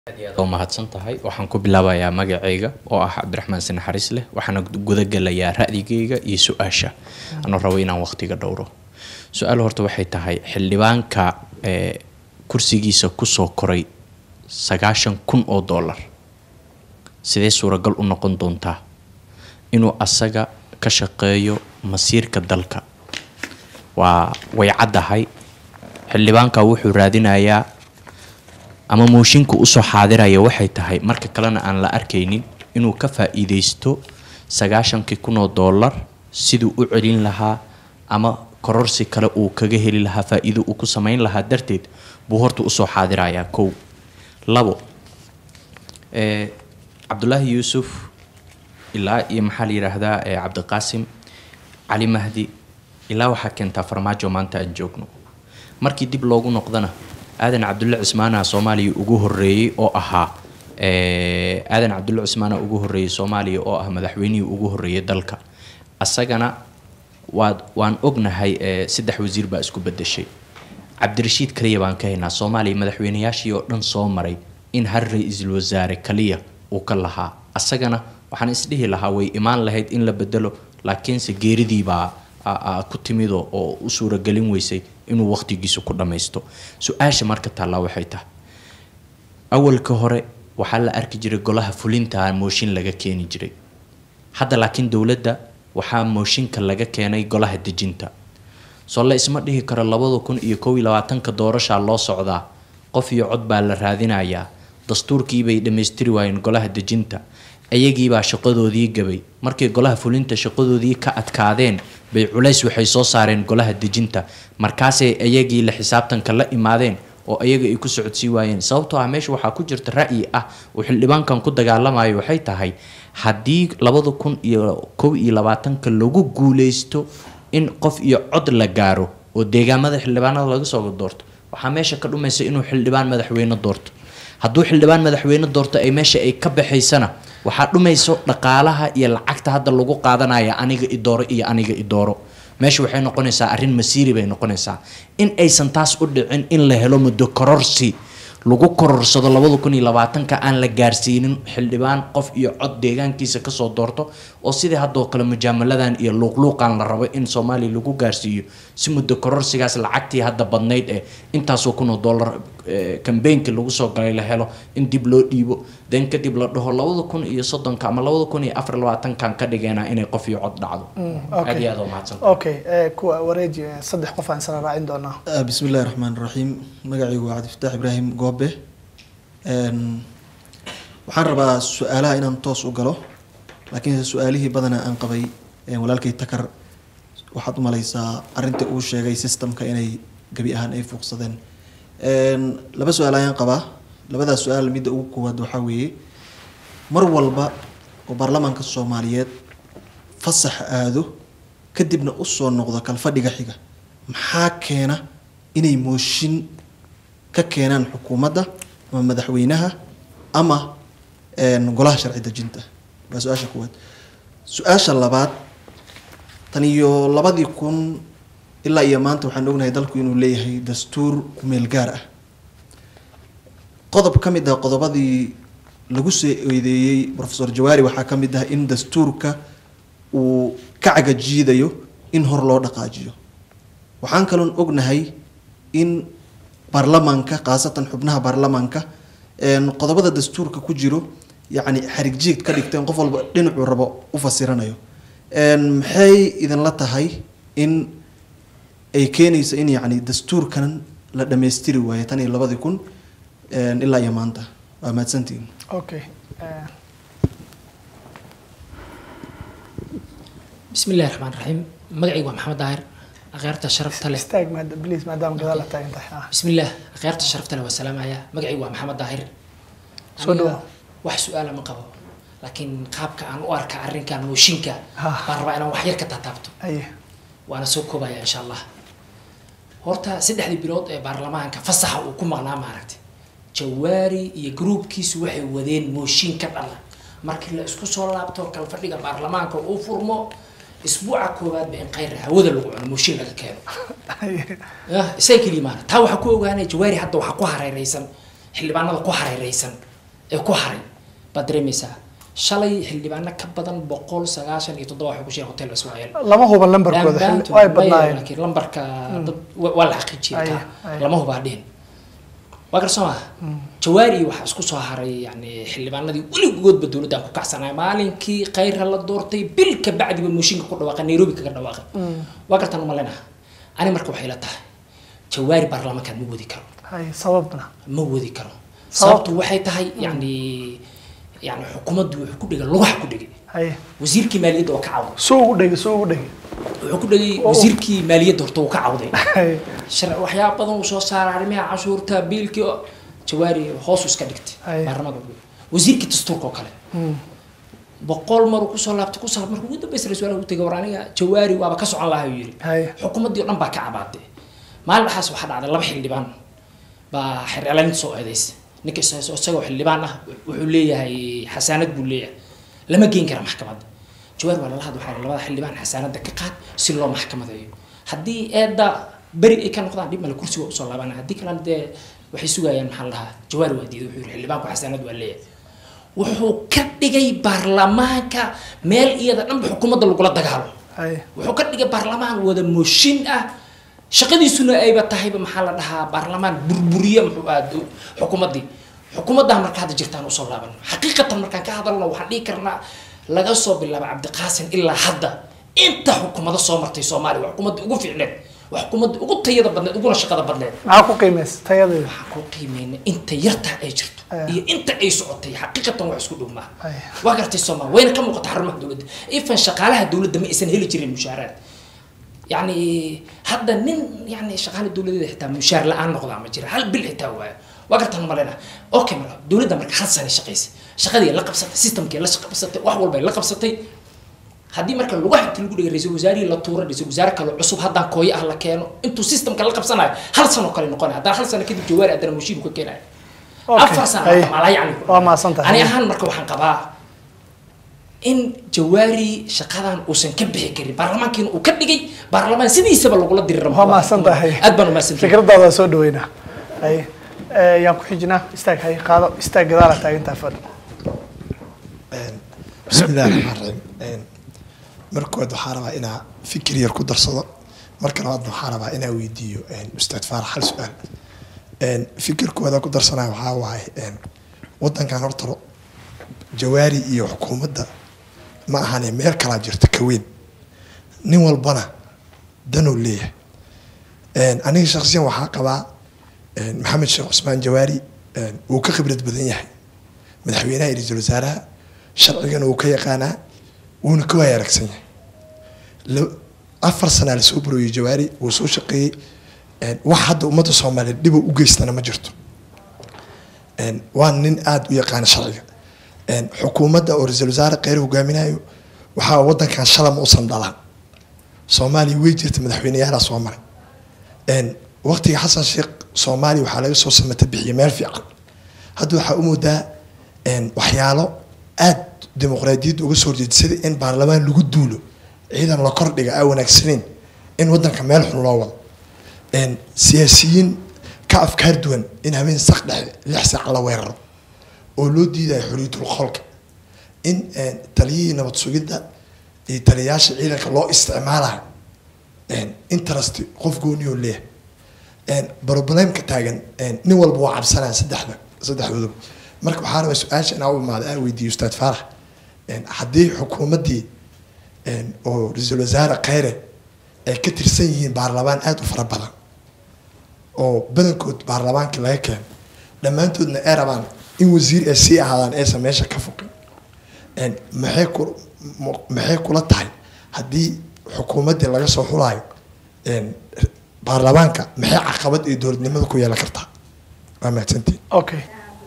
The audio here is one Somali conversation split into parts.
oo mahadsan tahay waxaan ku bilaabayaa magacayga oo ah cabdiraxmaan si naxariis leh waxaana gudagelayaa ra'digayga iyo su-aasha anoo rabo inaan waqtiga dhowro su-aal horta waxay tahay xildhibaanka ee kursigiisa kusoo koray sagaashan kun oo dollar sidee suuragal u noqon doontaa inuu asaga ka shaqeeyo masiirka dalka waa way caddahay xildhibaanka wuxuu raadinayaa ama mooshinka usoo xaadiraya waxay tahay marka kalena aan la arkaynin inuu ka faa-iideysto sagaashankii kun oo dollar siduu u celin lahaa ama kororsi kale uu kaga heli lahaa faa-iido uu ku sameyn lahaa darteed buu horta usoo xaadirayaa kow labo ee cabdulaahi yuusuf ilaa iyo maxaa la yidhaahdaa ee cabdiqaasim cali mahdi ilaa waxaa keentaa farmaajo maanta aan joogno markii dib loogu noqdana aadan cabdulle cismaana soomaaliya ugu horeeyey oo ahaa aadan cabdulle cismaana ugu horeeyey soomaaliya oo ah madaxweynihii ugu horeeyay dalka asagana waad waan ognahay saddex wasiir baa isku bedeshay cabdirashiid kaliya baan ka haynaa soomaaliya madaxweynayaashii oo dhan soo maray in har ra-iisul wasaare kaliya uu ka lahaa asagana waxaan isdhihi lahaa way imaan lahayd in la bedelo laakiinse geeridiibaa ku timido oo u suuragelin weysay inuu waqtigiisu ku dhammaysto su-aasha marka taallaa waxay tahay awalka hore waxaa la arki jiray golaha fulinta mooshin laga keeni jiray hadda laakiin dowladda waxaa mooshinka laga keenay golaha dejinta soo la isma dhihi karo labada kun iyo kow iyo labaatanka doorashaa loo socdaa qof iyo cod baa la raadinayaa dastuurkiibay dhammaystiri waayeen golaha dejinta iyagiibaa shaqadoodii gabay markay golaha fulinta shaqadoodii ka adkaadeen bay culays waxay soo saareen golaha dejinta markaasay iyagii la xisaabtanka la imaadeen oo iyaga ay ku socodsii waayeen sababtoo ah meesha waxaa ku jirta ra'yi ah uu xildhibaankan ku dagaalamayo waxay tahay haddii labada kun iyo kow iyo labaatanka lagu guuleysto in qof iyo cod la gaaro oo deegaamada xildhibaanada laga soo doorto waxaa meesha ka dhumaysa inuu xildhibaan madaxweyne doorto hadduu xildhibaan madaxweyne doorto ay meesha ay ka baxaysana waxaa dhumayso dhaqaalaha iyo lacagta hadda lagu qaadanaya aniga idooro iyo aniga idooro meesha waxay noqonaysaa arrin masiiri bay noqonaysaa in aysan taas u dhicin in la helo muddo kororsi lagu kororsado labada kun iyo labaatanka aan la gaarsiinin xildhibaan qof iyo cod deegaankiisa kasoo doorto oo sidii haddoo kale mujaamaladan iyo luuqluuqan la rabo in soomaaliya lagu gaarsiiyo si muddo kororsigaas lacagtii hadda badnayd ee intaasoo kun oo dollar kambeynkii lagu soo galay la helo in dib loo dhiibo den kadib la dhaho labada kun iyo soddonka ama labada kun iyo afar labaatankan ka dhigeena inay qof iyo cod dhacdo aad iyo aad oo mahadsan okay kuwa wareeji saddex qof aan isla raacin doonaa bismi illahi raxmaan raxiim magacaygu waa cabdifataax ibraahim goobe waxaan rabaa su-aalaha inaan toos u galo laakiinse su-aalihii badanaa aan qabay walaalkay takar waxaad u malaysaa arrinta uu sheegay systemka inay gebi ahaan ay fuuqsadeen laba su-aal ayaan qabaa labadaas su-aal midda ugu koowaad waxaa weeye mar walba oo baarlamaanka soomaaliyeed fasax aado kadibna usoo noqdo kalfadhiga xiga maxaa keena inay mooshin ka keenaan xukuumadda ama madaxweynaha ama golaha sharci dejinta waa su-aasha koowaad su-aasha labaad tan iyo labadii kun ilaa iyo maanta waxaan ognahay dalku inuu leeyahay dastuur kumeel gaar ah qodob ka mid ah qodobadii lagu soo eedeeyey profesor jawaari waxaa ka mid ah in dastuurka uu ka cagajiidayo in hor loo dhaqaajiyo waxaan kaloon ognahay in baarlamaanka khaasatan xubnaha baarlamaanka qodobada dastuurka ku jiro yacni xarig jiid ka dhigteen qof walba dhinacuu rabo u fasiranayo maxay idinla tahay in ay keenayso in yacni dastuurkan la dhammaystiri waayo tan iyo labadii kun ilaa iyo maanta waa mahadsantihin okay bismi illahi raxmaan raxiim magacaygu waa maxamed daahir akhyaarta sharafta leh istaag maad- please maadaama gadaal la taagan tahay ah. bismi illah akhyaarta sharafta leh waa salaamaya magacaygu waa maxamed daahir Soo Aniga dhawaad. wax su-aala ma qabo laakiin qaabka aan u arka arrinkan mooshinka Ah. baan rabaa inaan wax yar ka taataabto aye waana soo koobaya insha allah horta saddexdii bilood ee baarlamaanka fasaxa uu ku maqnaa maaragtay jawaari iyo gruubkiisu waxay wadeen mooshin ka dhala markii la isku soo laabto kalfadhiga baarlamaanka uu furmo isbuuca koowaadba in khayr hawada lagu cuno mooshin laga keeno yah isaga keliya maana taa waxaa ku ogaanaya jawaari hadda waxaa ku hareereysan xildhibaanada ku hareereysan ee ku haray baad dareemaysaa shalay xildhibaano ka badan boqol sagaashan iyo toddoba waxay ku shireen hotel ismaaciil lama huba lambarkooda Dhammaantood xil- way maya, badnaayeen laakiin lambarka dad wa- waa la xaqiijiyay Aye, taa aye. lama hubaa dhihin waa garso maa jawaari waxaa isku soo haray yani xildhibaanadii weligoodba dowladda aan ku kacsanaya maalinkii khayrha la doortay bil ka bacdiba mooshinka ku dhawaaqay nairobi kaga dhawaaqay waa gartaan umalena ani marka waxay la tahay jawaari baarlamaankan ma wadi karo hay sababna ma wadi karo Sababtu? sababtu waxay tahay yani yani xukuumaddu wuxuu ku dhigay lugaha ku dhigay hay wasiirkii maaliyadda oo ka cawday soo ugu dhegi soo ugu dhegi wuxuu ku dhigay Oh. wasiirkii maaliyadda horta uu ka cawday hay shar waxyaaba badan uu soo saaray arrimaha cashuurta biilkii oo jawaari hoos iska dhigtay Aye. baarlamaanka wasiirkii dastuurka oo kale boqol maruu kusoo laabtay kusoo laabtay markuu ugu dambaysa ra-iisul wasaaraha u tegay war aniga jawaari waaba ka socon lahaa uu yidhi hay xukuumaddii oo dhan baa ka cabaatay maalin dhaxaas waxaa dhacday laba xildhibaan baa xercelaynta soo eedaysa ninka is- isagoo xildhibaan ah wuxuu leeyahay xasaanad buu leeyahay lama geyn kara maxkamadda jawaar waa lala hadla waxaa la labada xildhibaan xasaanadda ka qaad si loo maxkamadeeyo haddii eedda beri ay ka noqdaan dhib male kursiga usoo laabana haddii kalena dee waxay sugayaan maxaa la dhahaa jawaar waa diiday wuxuu yidhi xildhibaanku xasaanad waa leeyahay wuxuu ka dhigay baarlamaanka meel iyada dhanba xukuumadda lagula dagaalo hay wuxuu ka dhigay baarlamaan wada mooshin ah shaqadiisuna ayba tahayba maxaa la dhahaa baarlamaan burburiye muxuu ahaa dow- xukuumaddii xukuumaddaa marka hadda jirtaan usoo laaban xaqiiqatan markaan ka hadalno waxaan dhihi karnaa laga soo bilaabo cabdiqaasim ilaa hadda inta xukuumado soo martay soomaaliya waa xukuumadda ugu fiicneed waa xukuumadda ugu tayada badneed uguna shaqada badneed maxaa ku qiimaysa tayadeeda waxaan ku qiimeynay inta yartaa ay jirto Ah. iyo inta ay socotay xaqiiqatan wax isku dhowmaa Ay. waa gartay soomaa wayna ka muuqata xarumaha dowladda ifan shaqaalaha dowladda ma aysan heli jirin mushaaraad yani hadda nin yani shaqaale dowladeeda xitaa mushaar la-aan noqdaa ma jira hal bil xitaa waayo waa gartaan malena okay marka dowladda marka hal sane shaqaysa shaqadii la qabsatay systemkii la qabsatay wax walba ay la qabsatay haddii marka lagu xigta lagu dhigay ra-iisul wasaarihii la tuuro ra-iisul wasaare kale cusub haddaan kooyo ah la keeno intuu systemka la qabsanayo hal sano kale noqonaya haddana hal sano kadib jawaari haddana mushiinku ka keenayo Okay, afar sano hay. malaa yani Waa mahadsantahay. ani ahaan marka waxaan qabaa in jawaari shaqadan uusan ka bixi karin baarlamaankiina uu ka dhigay baarlamaan sidiisaba lagula diri rabo waa mahadsan tahay aad baan umahadsantahay fikradaada waa soo dhaweynaa hay Eh, yaan ku xijinaa istaag hay qaado istaag gadaala taagintaa fadhi بسم الله الرحمن الرحيم markood waxaa rabaa inaa fikir yar ku darsado marka labaadna waxaa rabaa inaa weydiiyo ustaad faarax hal su-aal fikirkooda ku darsanaya waxaa waaye wadankan horta jawaari iyo xukuumadda ma ahane meel kalaa jirta kaweyn nin walbana danuu leeyahay aniga shaksiyan waxaa qabaa maxamed sheekh cusmaan jawaari wuu ka khibrad badan yahay madaxweynaha iyo ra-iisul wasaaraha sharcigana wuu ka yaqaanaa wuuna ka waaya aragsan yahay la- afar sanaa lasoo burooyey jawaari wuu soo shaqeeyey wax hadda ummadda soomaaliyeed dhibo u geystana ma jirto waa nin aada u yaqaana sharciga xukuumadda oo ra-iisul wasaare kheyr hogaaminayo waxaa wadankan shala ma usan dhalaan soomaaliya way jirta madaxweyneyaalaa soo maray waqtiga xasan sheekh soomaaliya waxaa laga soo samata bixiyay meel fiican hadda waxaa u moodaa waxyaalo aada dimuqraadiyadda uga soo horjeeda sida in baarlamaan lagu duulo ciidan la kordhiga aa wanaagsaneyn in wadanka meel xun loo wado siyaasiyiin ka afkaar duwan in habeen sak dhexe lix saac la weeraro oo loo diidayo xorriyatul qolka in taliyihii nabad sugidda iyo taliyayaasha ciidanka loo isticmaalayo interest qof gooniyoo leeyahay problemka taagan nin walba waa cabsanaya saddexda saddexdooduba marka waxaa rabaa su-aasha inaa u imaada aan weydiiyo ustaad faarax haddii xukuumaddii oo ra-iisul wasaare kheyre ay ka tirsan yihiin baarlamaan aada u fara badan oo badankood baarlamaankii laga keeno dhammaantoodna ay rabaan in wasiir ay sii ahaadaan aysan meesha ka foqin maxay ku maxay kula tahay haddii xukuumaddii laga soo xulaayo baarlamaanka maxay caqabad iyo dowladnimada ku yeelan kartaa waa mahadsantiin okay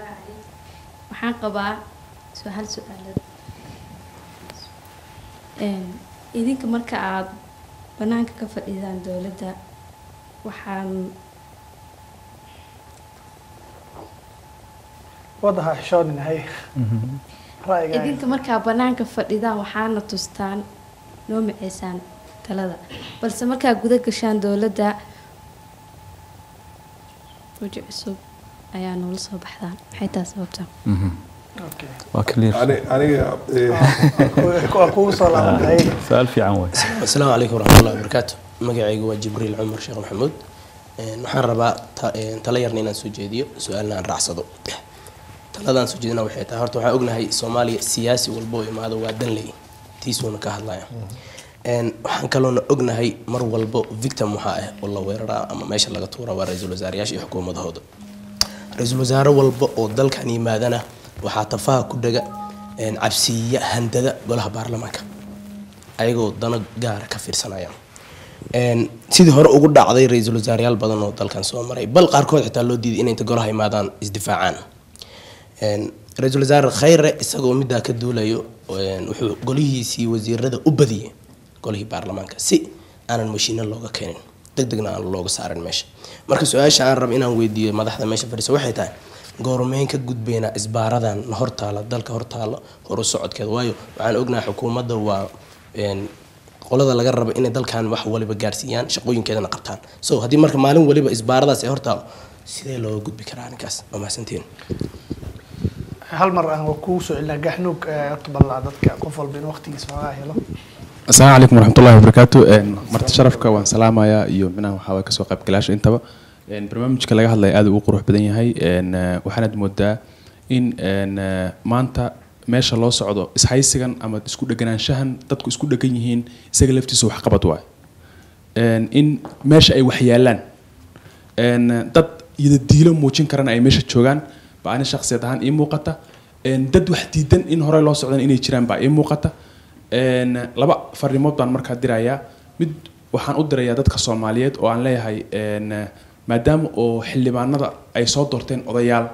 waxaan qabaa su- hal su-aalad idinka marka aada banaanka ka fadhiidaan dowladda waxaan wadaha xishoonin hay ra'yiga idinka markaa banaanka fadhidaan waxaana tustaan noo maceysaan talada balse markaa guda gashaan dowladda weji cusub ayaa noola soo baxdaan maxay taa sababtaa Okay. waa clear Ani- aniga eh, waa kugu soo laabantahay su-aal fiican waay asalaamu calaykum waraxmatullahi wabarakaatu magacaygu waa jibriil cumar sheekh maxamuud Een, waxaan rabaa ta- een, talo yarna inaan soo jeediyo su-aalna aan raacsado taladaan soo jeedina waxay tahay horta waxaan ognahay soomaaliya siyaasi walba oo imaado waa danley tiisuuna ka hadlaya Een, waxaan kaloona ognahay mar walbo victim waxaa ah oo la weeraraa ama meesha laga tuura waa ra-iisul wasaarayaasha iyo xukuumadahooda ra-iisul wasaare walba oo dalkan yimaadana waxaa tafaha ku dhega een, cabsiiya handada golaha baarlamaanka ayagoo dano gaara ka fiirsanaya Een, sidii hore ugu dhacday ra-iisul wasaareyaal badan oo dalkan soo maray bal qaarkood xitaa loo diiday inay inta golaha imaadaan isdifaacaan Een, ra-iisul wasaare khayre isagoo middaa ka duulayo een, wuxuu golihiisii wasiirada u badiyay golihii baarlamaanka si aanan mashiino looga keenin deg degna aan looga saarin meesha marka su-aasha aan rabo inaan weydiiyo madaxda meesha fadhiisa waxay tahay goormeyn ka gudbeynaa isbaaradan hortaala dalka hortaala horu socodkeeda waayo waxaan ognahay xukuumadda waa een, qolada laga rabo inay dalkan wax waliba gaarsiiyaan shaqooyinkeedana qabtaan so haddii marka maalin waliba isbaaradaas ay hortaalo sidee looga gudbi karaa arrinkaas waa mahadsantiin hal mar aan kugu soo celinaa gaxnuug eh, horta bal dadka qof walba in waqtigiisa hoogaa helo asalaamu calaykum waraxmatullahi wabarakaatu Een, marti sharafka waan salaamayaa iyo minaha waxaa waay kasoo qaybgalaasha intaba Een, barnaamijka laga hadlaya aad uu u qurux badan yahay Een, eh, waxaanaad moodaa in een, eh, maanta meesha loo socdo ishaysigan ama isku dheganaanshahan dadku isku dhegan yihiin isaga laftiisa wax qabad waay Een, in meesha ay wax yaalaan Een, dad yidadiilo muujin karana ay meesha joogaan baa ani shakhsiyad ahaan ii muuqata Een, dad wax diidan in horey loo socdan inay jiraan baa ii muuqata Een, laba farrimood baan markaa dirayaa mid waxaan u dirayaa dadka soomaaliyeed oo aan leeyahay een, maadaama oo xildhibaanada ay soo doorteen odayaal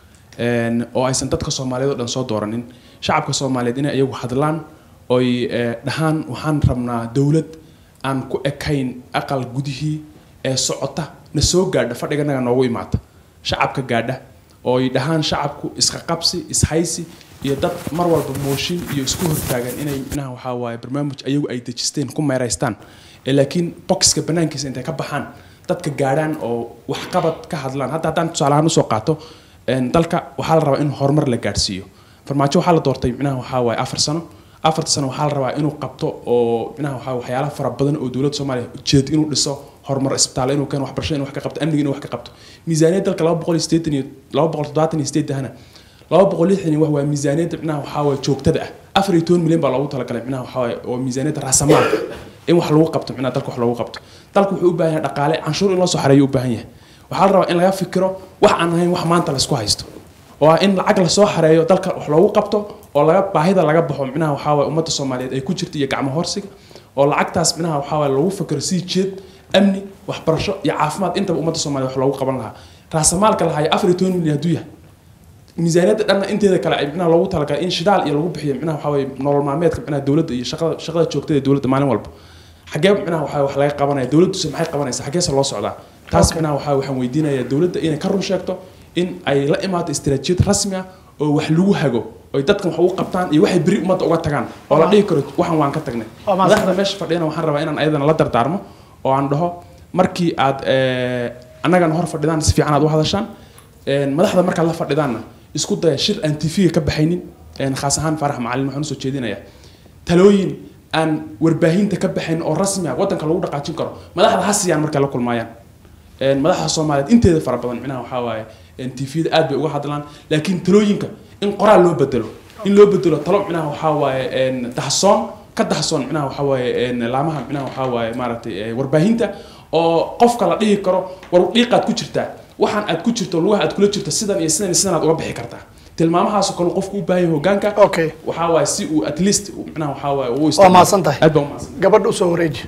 een, oo aysan dadka soomaaliyeed oo dhan soo dooranin shacabka soomaaliyeed inay iyagu hadlaan oy eh, dhahaan waxaan rabnaa dowlad aan ku ekayn aqal gudihii ee socota na soo gaadha fadhiganaga noogu imaata shacabka gaadha ooy dhahaan shacabku isqa qabsi ishaysi iyo dad mar walba mooshin iyo isku hortaagan inay minaha waxaa waaye barnaamij ayagu ay dejisteen ku meeraystaan ee laakiin boxka banaankiisa intay ka baxaan dadka gaadhaan oo waxqabad ka hadlaan hadda haddaan tusaale ahaan usoo qaato een, dalka waxaa la rabaa in horumar la gaadhsiiyo farmaajo waxaa la doortay micnaha waxaa waaye afar sano afarta sano waxaa la rabaa inuu qabto oo micnaha waxaa waxyaalaha fara badan oo dowladda soomaaliya ujeed inuu dhiso horumar isbitaal inuu keeno waxbarasho inuu wax ka qabto amniga inuu wax ka qabto miisaaniyad dalka laba boqol iyo siddeetan iyo laba boqol toddobaatan iyo sideedahana laba boqol lixdan iyo wax waa miisaaniyadda micnaha waxaa waaye joogtada ah afar iyo toban milyan baa loogu talagalay micnaha waxaa waaye oo miisaaniyadda raasamaalka in wax lagu qabto micnaha dalka wax loogu qabto dalka wuxuu u baahan yahay dhaqaale canshuur in loo soo xareeyo u baahan yahay waxaa la rabaa in laga fikiro wax aan ahayn wax maanta laisku haysto oo ah in lacag lasoo xareeyo dalka wax loogu qabto oo laga baahida laga baxo micnaha waxaa waaye ummadda soomaaliyeed ay ku jirto iyo gacmo horsiga oo lacagtaas micnaha waxaa waaye lagu fikiro sii jeed amni waxbarasho iyo caafimaad intaba ummadda soomaaliyeed wax loogu qaban lahaa raasamaalka lahaaya afar iyo toban milyan hadduu yahay miisaaniyadda dhanna inteeda kale ay micnaha loogu talagalay in shidaal iyo lagu bixiyo micnaha waxaa waaye nolol maalmeedka micnaha dowladda iyo shaqada shaqada joogtada ee dowladda maalin walba xagee micnaha waxaa wax laga qabanaya dowladduse maxay qabanaysaa xageese loo socdaa taas micnaha waxaa waxaan weydiinayaa dowladda inay ka run sheegto in ay la imaato istiraatiijiyad rasmi ah oo wax lagu hago oy dadkan wax ugu qabtaan iyo waxay beri ummadda uga tagaan oo la dhihi karo waxan waan ka tagnay Waa mahadsan madaxda meesha fadhiyana waxaan rabaa inaan ayadana la dardaarmo oo aan dhaho markii aad eh, annagana hor fadhidaan si fiican aad u hadashaan een, madaxda markaad la fadhidaanna isku daya shir aan tv ka baxaynin een, khaas ahaan farax macalin waxaan usoo jeedinayaa talooyin aan warbaahinta ka baxayn oo rasmi ah waddanka lagu dhaqaajin karo madaxda ha siiyaan markay la kulmaayaan Een, madaxda soomaaliyeed inteeda fara badan micnaha waxaa waaye tvda aad bay uga hadlaan laakiin talooyinka in qoraal loo bedelo in loo bedelo talo micnaha waxaa waaye een, dahsoon ka dahsoon micnaha waxaa waaye een, laamaha micnaha waxaa waaye maaragtay eh, warbaahinta oo qofka la dhihi karo war dhiiqaad ku jirtaa waxaan aad ku jirto lugaha aad kula jirto sidan iyo sidan iyo sidan aad uga bixi kartaa tilmaamahaasoo kale qofku u baahan yahay hogaanka okay waxaa waaye si uu at least uu micnaha waxaa waaye uu waa isticmaalo. mahadsan tahay aad baa u mahadsan gabadha usoo wareeji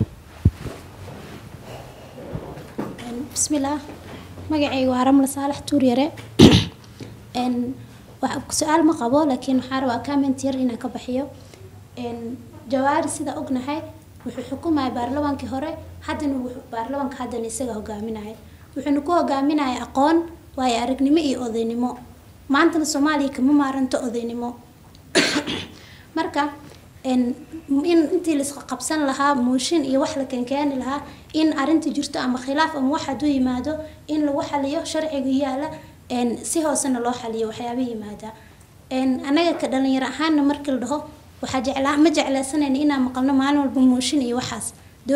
bismillaah magacayga waa ramla saalax tuuryare n wax su-aal ma qabo laakiin waxaa rabaa comment yar inaan ka bixiyo n jawaari sida ognahay wuxuu xukumaya baarlamaankii hore haddana wuxuu baarlamaanka haddana isaga hogaaminaya wuxuuna ku hogaaminaya aqoon waayo aragnimo iyo odaynimo maantana soomaaliya kama maaranto odaynimo marka in in intii la isqa qabsan lahaa mooshin iyo wax la keenkeeni lahaa in arrinta jirto ama khilaaf ama wax hadduu yimaado in lagu xaliyo sharciga yaala n si hoosena loo xaliyo waxyaaba yimaada een, anaga ka dhalinyaro ahaana markii la dhaho waxaa jeclaa ma jeclaysanayna inaan maqalno maalin walba mooshin iyo waxaas